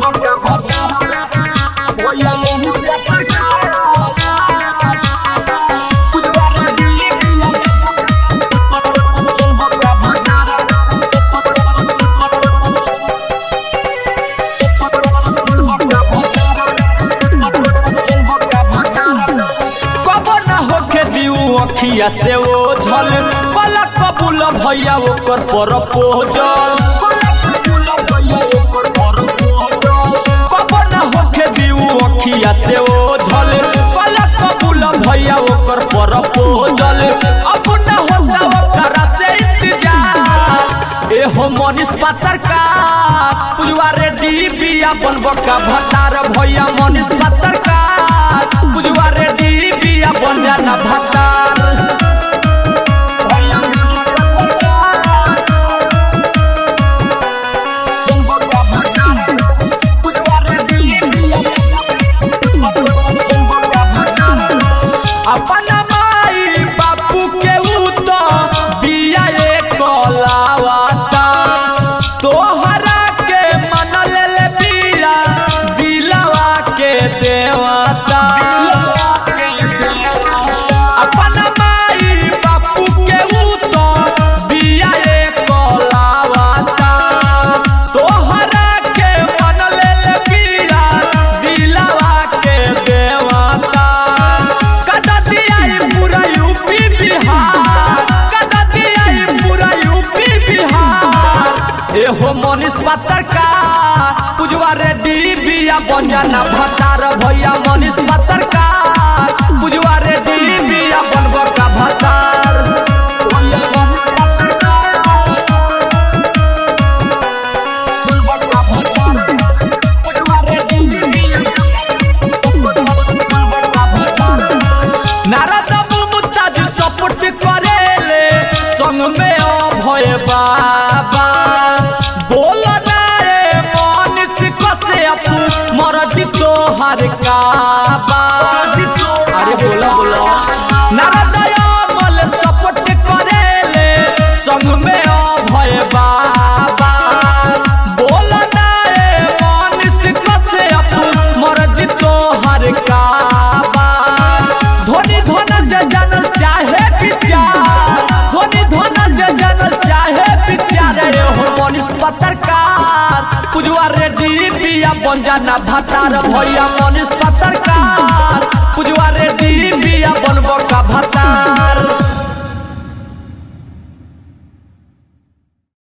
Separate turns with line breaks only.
कबो ना होखे दिउ अखिया से ओ झल पलक कबूल भैया ओकर पर पोजल कबो ना होखे दिउ अखिया से ओ झल पलक कबूल भैया ओकर पर पोजल अब ना होता ओकरा से इंतजार एहो मनीष पातर का पुजवा रे डीबी अपन बका भतार भैया मनीष पातर का पुजवा रे डीबी अपन जाना भतार अपन माई बापू के ऊ तो बिया एक कलावाता तोहरा के मन ले ले बिया दिलवा के देवता अपन माई बापू के ऊ तो बिया एक कलावाता तोहरा के मन ले ले बिया दिलवा के देवता कदा दिया ई पूरा यूपी बिहार कदा दिया ई पूरा यूपी बिहार एहो मनीष पातर का पुजवा रे डीबिया बंजाना भतार भैया मनीष पातर का पुजवा रे डीबिया बनबो का भतार नारद मुमताज सपोर्ट करेले संग में अभय बाबा बोल ना रे मनीष कसे अपू मरजी तोहर काबा अरे बोला बोला नारद अमल सपोर्ट करेले संग में अभय बाबा बोल ना रे मनीष कसे अपू मरजी तोहर काबा धोनी धोन जे जानल चाहे विचार धोनी धोन जे जानल चाहे विचार रे हो मनीष पत्रकार पुजवा रेडी बिया बन जाना भतार भैया मनीष पत्रकार पुजवा रेडी बिया बनबो का भतार